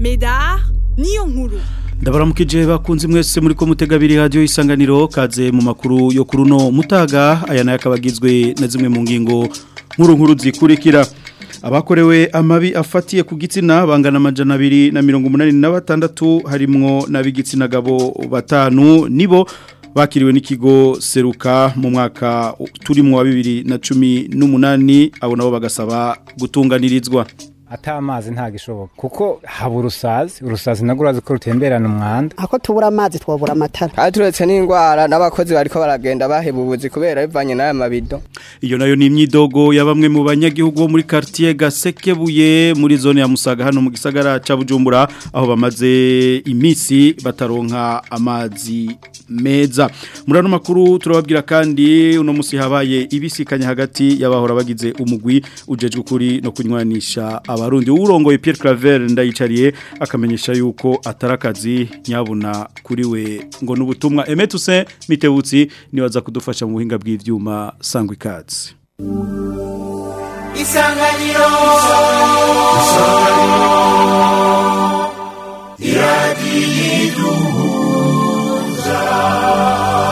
Medar niyo nkuru ndabaramukije bakunze mwese muri ko mutega abiri radio isanganiro kaze mu makuru yo kuruno mutaga aya nayo akabagizwe na zimwe mu ngingo nkuru nkuru zikurikira abakorewe amabi afatiye ku gitsina bangana amajana abiri na mirongo umunani na batandatu harimwo n'ab'igitsina gabo batanu nibo bakiriwe n'ikigo seruka mu mwaka turimo wa bibiri na cumi n'umunani abo nabo bagasaba gutunganirizwa ata amazi nta gishoboka kuko haba urusazi urusazi nagwo urazi ko rutemberana umwanda ako tubura amazi twabura amatara kandi turetse n'indwara n'abakozi bariko baragenda baheba ubuzi kubera bivanye n'aya mabido iyo nayo ni imyidogo ya bamwe mu banyagihugu bo muri quartier Gasekebuye muri zone ya Musaga hano mu gisagara ca Bujumbura aho bamaze imisi bataronka amazi meza muri ano makuru turababwira kandi uno musi habaye ibisikanya hagati y'abahora bagize umugwi ujejwe kuri no kunywanisha abarundi urongoye Pierre Claver ndayicariye akamenyesha yuko atarakazi nyabuna kuri we ngo nubutumwa Emetuse Mitebutsi niwaza kudufasha mu buhinga bw'ivyuma sangwa ikazi Isanganiro Isanganiro Iradiduza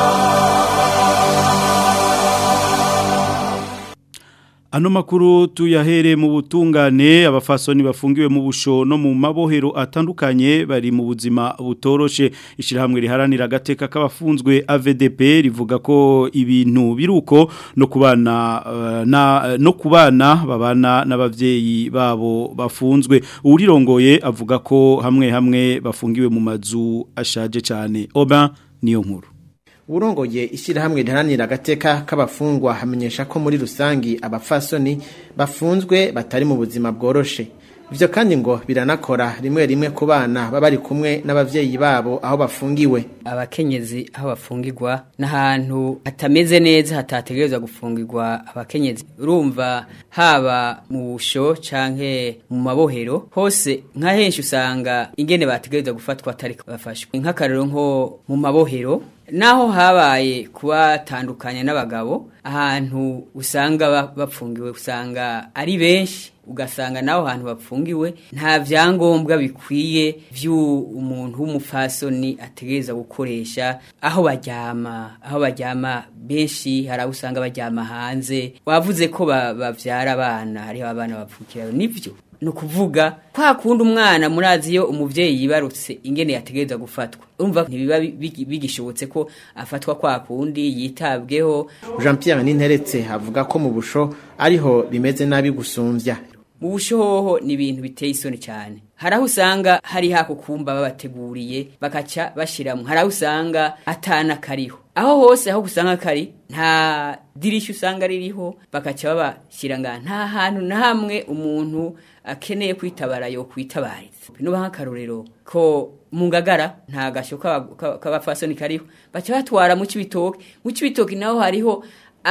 Ano makuru tuyahere mu butungane abafasoni bafungiwe mu busho no mu mabohero atandukanye bari mu buzima butoroshe ishirahamwe riharanira agateka k'abafunzwe AVDP rivuga ko ibintu biruko no kubana uh, na no kubana babana n'abavyeyi babo bafunzwe urirongoye avuga ko hamwe hamwe bafungiwe mu mazu ashaje cyane oba niyo nkuru urongoye ishyirahamwe riharanira agateka k'abafungwa hamenyesha ko muri rusangi abafasoni bafunzwe batari mu buzima bworoshe ibyo kandi ngo biranakora rimwe rimwe ku bana baba bari kumwe n'abavyeyi babo aho bafungiwe abakenyezi aho bafungirwa n'ahantu hatameze neza hatategerezwa gufungirwa abakenyezi urumva haba mu busho canke mu mabohero hose nka henshi usanga ingene bategerezwa gufatwa atari bafashwe nk'akarero nko mu mabohero naho habaye kubatandukanya n'abagabo ahantu usanga bapfungiwe usanga ari benshi ugasanga naho hantu bapfungiwe nta vyangombwa bikwiye vy'umuntu w'umufasoni ategereza gukoresha aho baryama aho baryama benshi hari aho usanga baryama hanze wavuze ko bavyara abana hariho abana bapfukirayo nivyo ni ukuvuga kwa kundi umwana murazi iyo umubyeyi yibarutse ingene yategereza gufatwa urumva ntibiba bigishobotse ko afatwa kwa kundi yitabweho jean Pierre ninteretse avuga ko mu busho ariho bimeze nabi gusumvya mu bushoho ni ibintu biteye isoni cyane hari aho usanga hari hako kumba babateguriye bakaca bashyiramo hari aho usanga atana kariho aho hose aho usanga kari nta dirishya usanga ririho bakaca babashyira nga nta hantu na hamwe umuntu akeneye kwitabara yo kwitabariza nuba nk'akarorero ko mu ngagara nta gashyo k'abafasoni kariho baca batwara mu kibitoki mu kibitoki naho hariho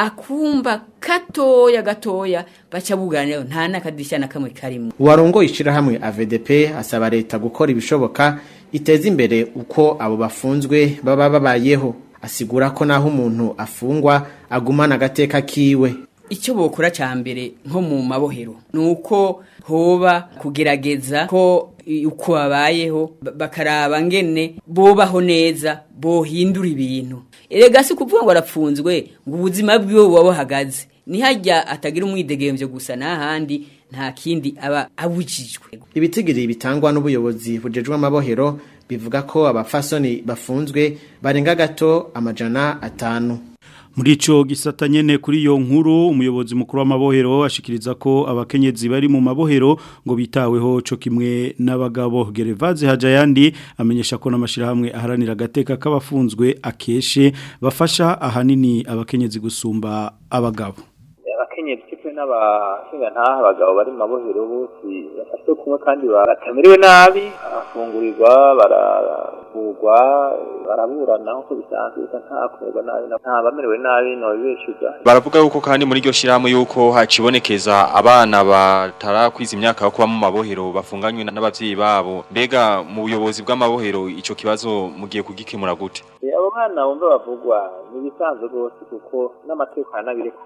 akumba katoya gatoya baca buganira nta nakadishya na kamwe karimo warongoye ishirahamwe AVDP asaba leta gukora ibishoboka iteza imbere uko abo bafunzwe baba babayeho asigura ko naho umuntu afungwa agumana agateka kiwe icyo bokora cya mbere nko mu mabohero ni uko hoba kugerageza ko uko babayeho bakaraba ngene bobaho neza bohindura ibintu erega si ukuvuga ngo arapfunzwe ngo ubuzima bwiwe buba buhagaze nihajya atagira umwidegemvyo gusa n'ahandi nta kindi aba abujijwe ibitigiri bitangwa n'ubuyobozi bujejwe amabohero bivuga ko abafasoni bafunzwe barenga gato amajana atanu muri ico gisata nyene kuri iyo nkuru umuyobozi mukuru w'amabohero ashikiriza ko abakenyezi bari mu mabohero ngo bitaweho co kimwe n'abagabo Gerevaze Hajayandi amenyesha ko namashirahamwe aharanira agateka k'abafunzwe akeshe bafasha ahanini abakenyezi gusumba abagabo abakenyezi kimwe n'abashinga ntaha abagabo bari mu mabohero bose bafashwe kumwe kandi batamerewe nabi afungurirwa baravugwa baraburana nk'uko bisanzwe bisa nta kumerwa nabi nta bamerewe nabi no bibeshuza baravuga yuko kandi muri iryo shirahamwe yuko hacibonekeza abana batarakwiza imyaka yo kuba mu mabohero bafunganywe n'abavyeyi babo mbega mu buyobozi bw'amabohero ico kibazo mugiye kugikemura gute abo bana bumva bavugwa ni ibisanzwe rwose kuko n'amategeko aranabirekura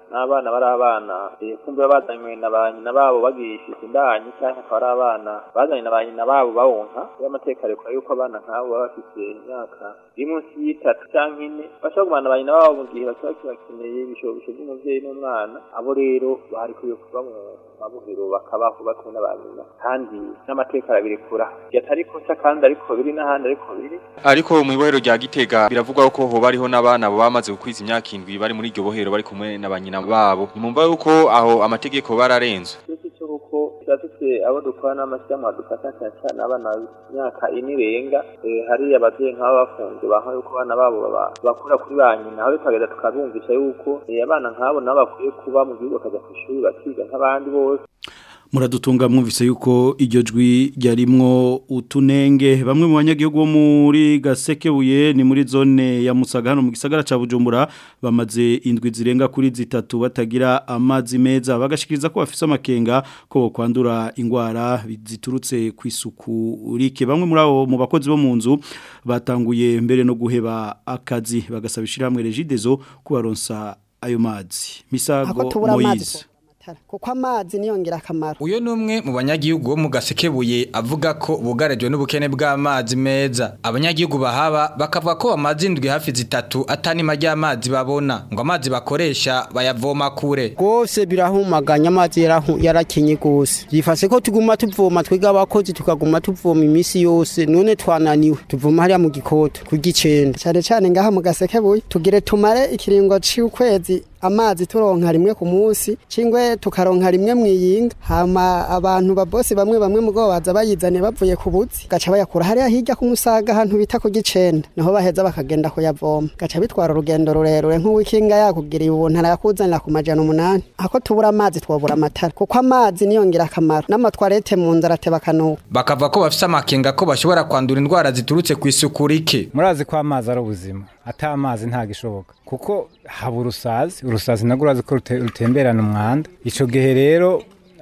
n'abana bari abana eh, kumbe bazanywe na ba nyina babo bagishije indanyi cyangwa akaba ari abana bazanye na ba nyina babo bawonka iyo amateka arekura yuko abana nk'abo baba bafite imyaka iri munsi y'itatu cyangwa ine bashobora kumana ba nyina babo mu gihe bashobora kibakeneye ibishobisho by'umubyeyi n'umwana abo rero bari kwiye kuba mu mabuhiro bakabaho bakumwe na ba nyina kandi n'amateka arabirekura atari kosa kandi ariko biri n'ahandi ariko biri Ariko mu ibohero rya Gitega biravugwa ko ho bariho n'abana bo bamaze gukwiza imyaka indwi bari muri iryo bohero bari kumwe na banyina babo. Nimumva yuko aho amategeko bararenze. iki cyo kuko turafite abo dukora n'amashyirahamwe dufata cyane cyane abana b'imyaka ine irenga eh, hari ababyeyi nk'abo bafunze baha yuko abana babo baba- bakura kuri ba nyina aho tukagenda tukabumvisha yuko eh, abana nk'abo nabo bakwiye kuba mu gihugu bakajya ku ishuri bakiga nk'abandi bose muradutunga mwumvise yuko iryo jwi ryarimwo utunenge bamwe mu banyagihugu bo muri gasekebuye ni muri zone ya musaga hano mu gisagara ca bujumbura bamaze indwi zirenga kuri zitatu batagira amazi meza bagashikiriza ko bafise amakenga ko bokwandura ingwara ziturutse ku isuku rike bamwe muri abo mu bakozi bo mu nzu batanguye mbere no guheba akazi bagasaba ishyirahamwe regidezo kubaronsa ayo mazi ako misago tubura amazi moyize twobura amatara kuko amazi niyo ngirakamaro Uyo ni umwe mu banyagihugu bo mu gasekebuye avuga ko bugarijwe n'ubukene bw'amazi meza. Abanyagihugu bahaba bakavuga ko bamaze indwi hafi zitatu atanima ry'amazi babona ngo amazi bakoresha bayavoma kure. rwose birahumaganya amazi yarahu- yarakenye rwose yifashe ko tuguma tuvoma twiga abakozi tukaguma tuvoma iminsi yose none twananiwe tuvoma hariya mu gikoto ku gicenda cyane cyane ngaha mu gasekebuye tugire tumare ikiringo c'ukwezi amazi turonka rimwe ku munsi cingwe tukaronka rimwe mwiyinga hama abantu babosi bamwe bamwe mugo baza bayizane bavuye ku buzi gaca bayakura hariya hirya ku musaga ahantu bita ku gicenda niho baheza bakagenda kuyavoma gaca bitwara urugendo rurerure nk'uwikinga yakugiriye ubuntu arayakuzanira ku majana umunani ako tubura amazi twobura amatara kuko amazi niyo ngirakamaro n'amatwarete mu nzara ateba akanuka Bakavuga ko bafise amakenga ko bashobora kwandura indwara ziturutse ku isuku rike. murazi ko amazi ari ubuzima ata amazi ntago ishoboka kuko haba urusazi urusazi nabwo urazi ko rute- rutemberana umwanda icyo gihe rero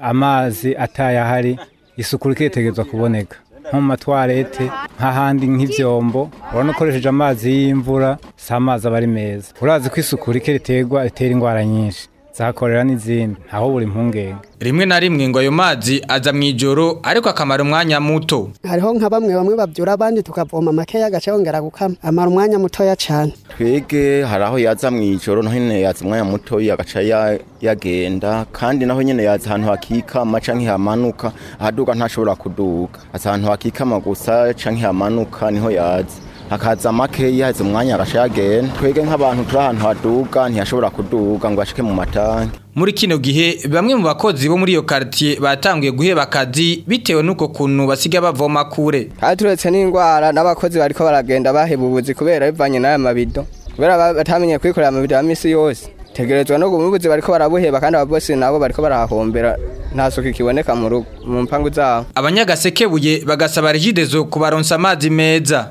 amazi atayahari isuku riketegerezwa kuboneka nko mu matwarete nk'ahandi nk'ibyombo urabona ukoresheje amazi y'imvura si amazi aba ari meza urazi ko isuku rike riterwa ritera indwara nyinshi zahakorera n'izindi ntaho buri impungenge Rimwe na rimwe ngo ayo mazi aza mu ijoro ariko akamara umwanya muto. hariho nka bamwe bamwe babyura abandi tukavoma makeya agace yongera gukama amara umwanya mutoya cyane twege hari aho yaza mu ijoro naho nyine yaza umwanya muto agaca ya- yagenda kandi naho nyine yaza ahantu hakikama canke hamanuka ahaduga ntashobora kuduga aza ahantu hakikama gusa canke hamanuka niho yaza hakaza makeya yaza umwanya agaca yagenda twege nk'abantu turi ahantu haduga ntiyashobora kuduga ngo ashike mu matanki Muri kino gihe bamwe mu bakozi bo muri iyo quartier batanguye guheba akazi bitewe nuko kuntu basiga bavoma kure. kandi turetse n'indwara n'abakozi bariko baragenda baheba ubuzi kubera bivanye n'aya mabido kubera ba- batamenye kwikorera amabido ya misi yose tegerezwa no guma ubuzi bariko barabuheba kandi ababosi nabo bariko barahahombera nta suku ikiboneka mu rugo mu mpangu zabo Abanyagasekebuye bagasaba regidezo kubaronsa amazi meza.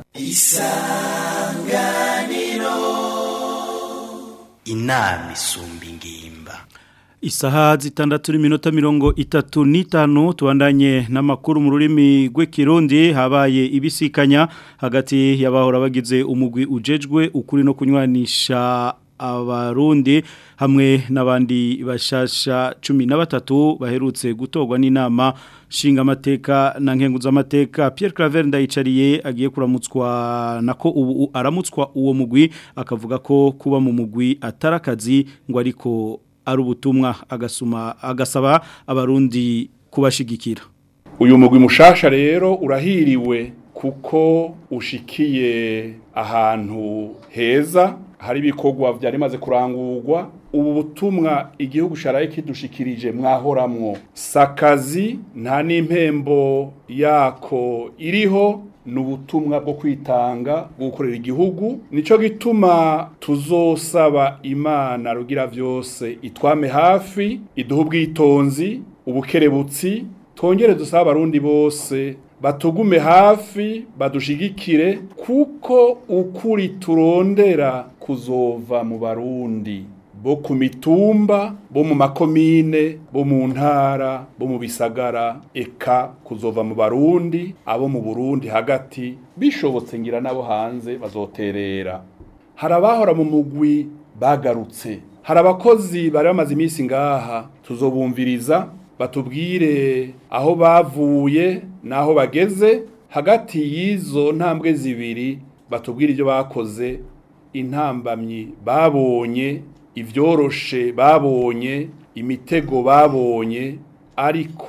inama isumba ingimba Isaha zitandatu n'iminota mirongo itatu n'itanu tubandanye n'amakuru mu rurimi rw'ikirundi habaye ibisikanya hagati y'abahora bagize umugwi ujejwe ukuri no kunywanisha abarundi hamwe n'abandi bashasha cumi na batatu baherutse gutorwa n'inama nshingamateka na nkenguzamateka Pierre Claver ndayicariye agiye kuramutswa nako ubu aramutswa uwo mugwi akavuga ko kuba mu mugwi atarakazi ngo ariko ari ubutumwa agasuma agasaba abarundi kubashigikira uyu mugwi mushasha rero urahiriwe kuko ushikiye ahantu heza hari ibikorwa byari bimaze kurangurwa ubu butumwa igihugu sharaye kidushikirije mwahoramwo sakazi nta n'impembo yako iriho ni ubutumwa bwo kwitanga bwo gukorera igihugu nicyo gituma tuzosaba imana rugira byose itwame hafi iduhe ubwitonzi ubukerebutsi twongere dusaba abarundi bose batugume hafi badushigikire kuko ukuri turondera kuzova mu barundi bo ku mitumba bo mu makomine bo mu ntara bo mu bisagara eka kuzova mu barundi abo mu burundi hagati bishobotse ngira nabo hanze bazoterera hari abahora mu mugwi bagarutse hari abakozi bari bamaze iminsi ngaha tuzobumviriza batubwire aho bavuye n'aho bageze hagati y'izo ntambwe zibiri batubwire ibyo bakoze intambamyi babonye ibyoroshe babonye imitego babonye ariko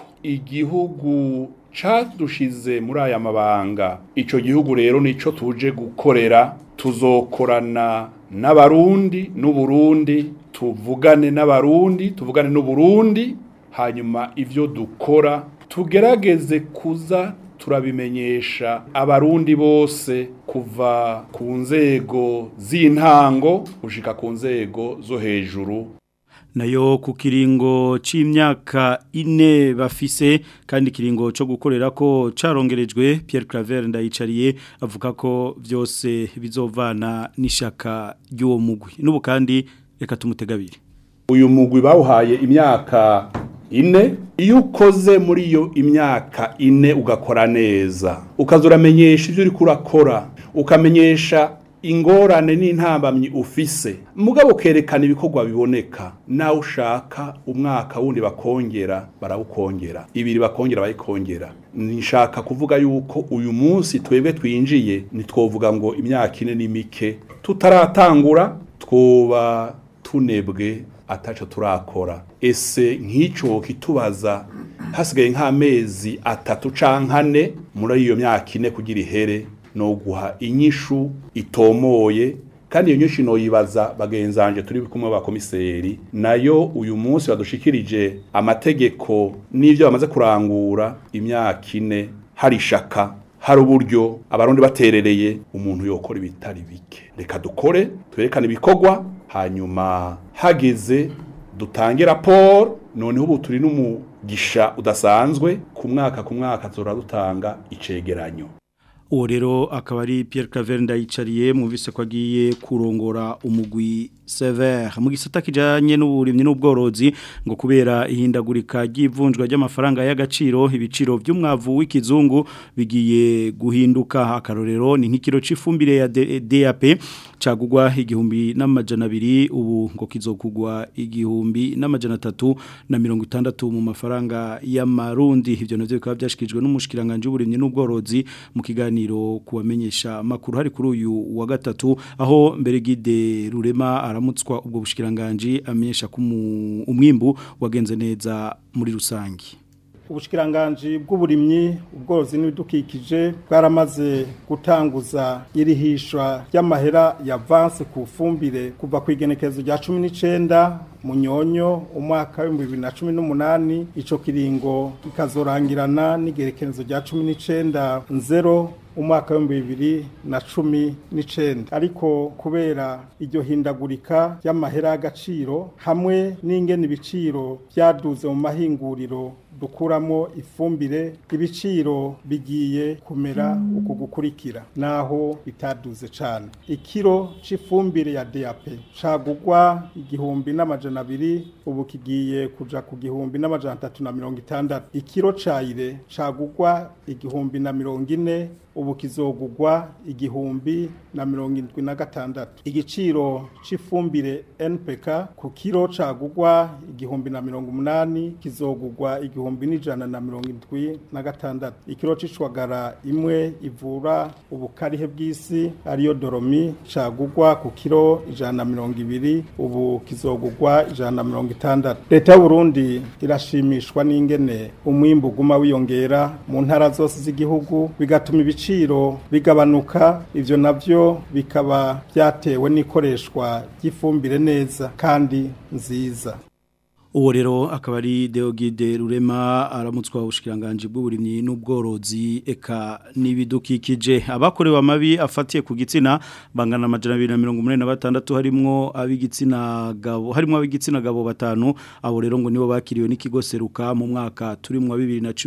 igihugu cadushize muri aya mabanga ico gihugu rero nico tuje gukorera tuzokorana n'abarundi n'uburundi tuvugane n'abarundi tuvugane n'uburundi hanyuma ivyo dukora tugerageze kuza turabimenyesha abarundi bose kuva ku nzego z'intango gushika ku nzego zo hejuru nayo ku kiringo c'imyaka ine bafise kandi kiringo cyo gukorera ko carongerejwe Pierre Claver ndayicariye avuga ko byose bizovana n'ishaka ry'uwo mugwi n'ubu kandi reka tumutegabire uyu mugwi bawuhaye imyaka ine iyo ukoze muri iyo imyaka ine ugakora neza ukaza uramenyesha ibyo uri kurakora ukamenyesha ingorane n'intambamyi ufise mugabo ukerekana ibikorwa biboneka nawe ushaka umwaka wundi bakongera barawukongera ibiri bakongera bayikongera nishaka kuvuga yuko uyu munsi twebwe twinjiye ntitwovuga ngo imyaka ine ni mike tutaratangura twoba tunebwe ataco turakora ese nk'ico kitubaza hasigaye nk'amezi atatu canke ane muri iyo myaka ine kugira ihere no guha inyishu itomoye kandi iyo nyinshi noyibaza bagenzanje turi kumwe ba komiseri nayo uyu munsi badushikirije amategeko n'ivyo bamaze kurangura imyaka ine hari shaka hari uburyo abarundi baterereye umuntu yokora ibitari bike reka dukore twerekane ibikorwa hanyuma hageze dutange raporo noneho ubu turi n'umugisha udasanzwe ku mwaka ku mwaka tuzora dutanga icegeranyo uwo rero akaba ari Pierre Claver ndayicariye muvise ko agiye kurongora umugwi Sever mu gisata kijanye n'uburimyi n'ubworozi ngo kubera ihindagurika ry'ivunjwa ry'amafaranga y'agaciro ibiciro by'umwavu w'ikizungu bigiye guhinduka akarorero ni nk'ikiro c'ifumbire ya DAP cagugwa igihumbi n'amajana abiri ubu ngo kizokugwa igihumbi n'amajana atatu na mirongo itandatu mu mafaranga y'amarundi ivyo navyo bikaba byashikijwe n'umushikiranganje w'uburimyi n'ubworozi mu kiganiro kuwamenyesha makuru hari kuri uyu wa gatatu aho mbere gide rurema aramutswa ubwo bushikiranganje amenyesha ko umwimbu wagenze neza muri rusangi ubushikiranganje bw'uburimyi ubworozi n'ibidukikije bwaramaze gutanguza irihishwa ry'amahera ya avance ku fumbire kuva ku igenekerezo rya cumi n'icyenda munyonyo umwaka w'ibihumbi bibiri na cumi n'umunani icyo kiringo kikazorangirana n'igerekerezo rya cumi n'icyenda nzero umwaka w'ibihumbi bibiri na cumi n'icyenda ariko kubera iryo hindagurika ry'amahera y'agaciro hamwe n'ingene ibiciro byaduze mu mahinguriro dukuramo ifumbire ibiciro bigiye kumera uku gukurikira naho bitaduze cyane ikiro cy'ifumbire ya DAP cagugwa igihumbi n'amajana abiri ubu kigiye kuja ku gihumbi n'amajana atatu na mirongo itandatu ikiro cayire cagugwa igihumbi na mirongo ine ubu kizogugwa igihumbi na mirongo indwi na gatandatu igiciro cy'ifumbire NPK ku kiro cagugwa igihumbi na mirongo umunani kizogugwa igihumbi n'ijana na mirongo indwi na gatandatu ikiro c'ishwagara imwe ivura ubukarihe bw'isi ariyo doromi cagugwa ku kiro ijana na mirongo ibiri ubu kizogugwa ijana na mirongo itandatu leta y'uburundi irashimishwa n'ingene umwimbu uguma wiyongera mu ntara zose z'igihugu bigatuma ibiciro bigabanuka ivyo navyo bikaba byatewe n'ikoreshwa ry'ifumbire neza kandi nziza uwo rero akaba ari Deogide Rurema aramutswa ubushikiranganje bw'uburimyi n'ubworozi eka nibidukikije abakorewe amabi afatiye ku gitsina bangana amajana 246 harimwo ab'igitsina gabo harimwo ab'igitsina gabo batanu abo rero ngo nibo bakiriwe n'ikigo seruka mu mwaka turimwo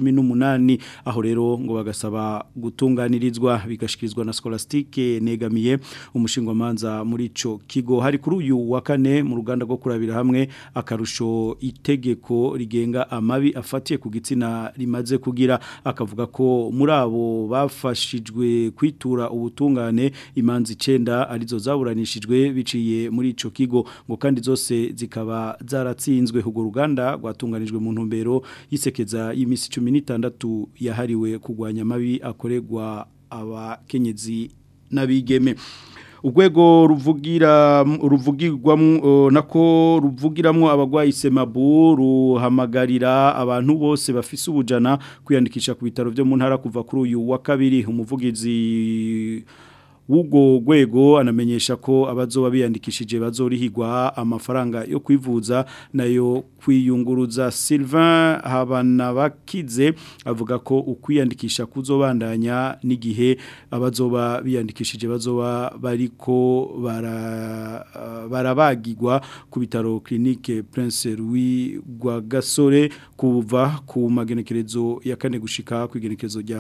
2018 aho rero ngo bagasaba gutunganirizwa bigashikirizwa na Scholastique negamiye umushingwa manza muri ico kigo hari kuri uyu wa kane mu ruganda rwo kurabira hamwe akarusho intumbero itegeko rigenga amabi afatiye ku gitsina rimaze kugira akavuga ko muri abo bafashijwe kwitura ubutungane imanzi 9 arizo zaburanishijwe biciye muri ico kigo ngo kandi zose zikaba zaratsinzwe hugo ruganda rwatunganijwe mu ntumbero yisekeza y'imisi 16 yahariwe kugwanya amabi akorerwa abakenyezi n'abigeme urwego ruvugira ruvugirwamo nako ruvugiramwo abagwayi semabu ruhamagarira abantu bose bafise ubujana kwiyandikisha ku bitaro byo mu ntara kuva kuri uyu wa kabiri umuvugizi Ugo gwego anamenyesha ko abazoba biyandikishije bazorihigwa amafaranga yo kwivuza nayo kwiyunguruza Sylvain Habanabakize avuga ko ukwiyandikisha kuzobandanya n'igihe abazoba biyandikishije bazoba bariko bara barabagirwa ku bitaro clinique Prince Louis Rwagasore kuva ku magenekerezo ya kane gushika ku igenekerezo rya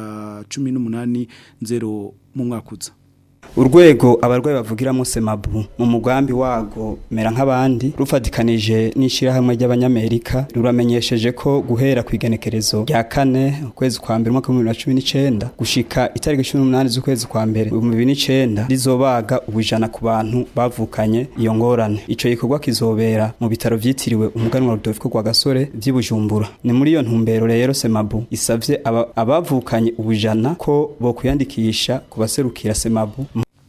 18 0 mu mwakuza urwego abarwayi bavugiramo semabu mu mugambi wago mera nk'abandi rufatikanije n'ishyirahamwe ry'abanyamerika ruramenyesheje ko guhera ku igenekerezo rya kane ukwezi kwa mbere umwaka w'ibihumbi bibiri na cumi n'icyenda gushika itariki cumi n'umunani z'ukwezi kwa mbere ibihumbi bibiri n'icyenda rizobaga ubujana ku bantu bavukanye iyo ngorane icyo gikorwa kizobera mu bitaro byitiriwe umuganwa Rudolfo rwa gasore by'ibujumbura ni muri iyo ntumbero rero semabu isabye abavukanye ubujana ko bo kwiyandikisha ku baserukira semabu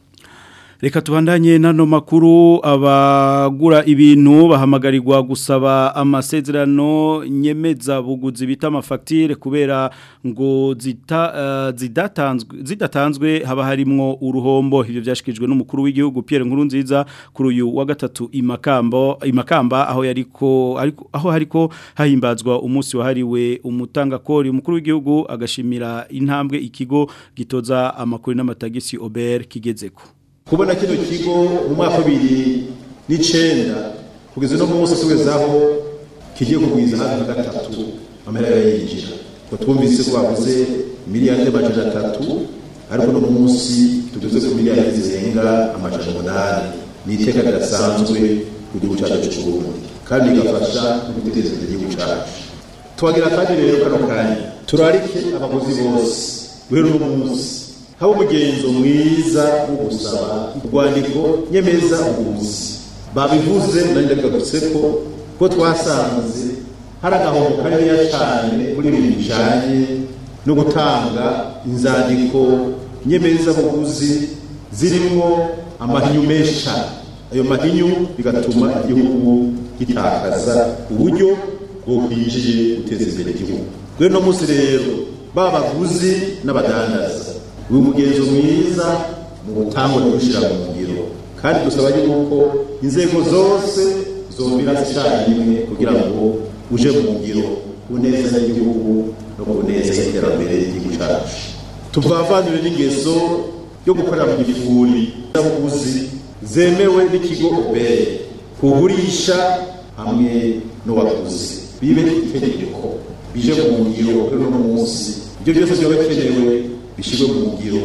Reka tubandanye nano makuru abagura ibintu bahamagarirwa gusaba amasezerano nyemeza buguzi bita amafagitire kubera ngo zita uh, zidatanzwe zidatanzwe haba harimwo uruhombo ibyo byashikijwe n'umukuru w'igihugu Pierre Nkurunziza kuri uyu wa gatatu imakambo imakamba aho yariko ariko aho hariko hahimbazwa umunsi wahariwe umutanga kori umukuru w'igihugu agashimira intambwe ikigo gitoza amakuru n'amatagisi Ober kigezeko kubona kino kigo mu mwaka bibiri n'icenda kugeza no munsi tugezaho kigiye kugwiza hafi gatatu amahera yinjira ngo twumvise ko bavuze miliyari y'amajana atatu ariko no munsi tugeze ku miliyari zirenga amajana umunani ni iteka ridasanzwe ku gihugu cyacu cy'u Burundi kandi rigafasha no guteza imbere igihugu cyacu tuhagira kandi rero kano kanya turarike abaguzi bose guhera uno munsi haba umugenzo mwiza wo gusaba urwandiko nyemeza ubuzi babivuze nari ndagarutse ko ko twasanze hari agahombo kaniniya cyane muri ibi bijyanye no gutanga inzandiko nyemeza buguzi zirimo amahinyu menshi cyane ayo mahinyu bigatuma igihugu gitakaza uburyo bwo kwinjiye guteza imbere igihugu rero no munsi rero babaguzi n'abadandaza uyu mugenzo mwiza mu gutangwa no gushyira mu ngiro kandi dusaba yuko inzego zose zomira icyarimwe kugira ngo uje mu ngiro ku neza y'igihugu no ku neza y'iterambere ry'igihugu cyacu tuvavanire n'ingeso yo gukorera mu gifuri n'abaguzi zemewe n'ikigo obere kugurisha hamwe n'uwaguzi bibe itegeko bije mu ngiro kuri uno munsi ibyo byose byaba bikenewe bishyirwe mu ngiro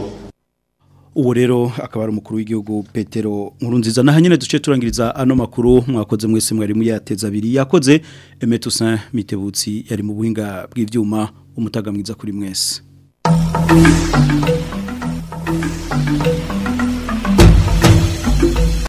uwo rero akaba ari umukuru w'igihugu petero nkuru nziza naho nyine duce turangiriza ano makuru mwakoze mwese mwari muyateza abiri yakoze emetusin mitebutsi yari mu buhinga bw'ibyuma umutaga mwiza kuri mwese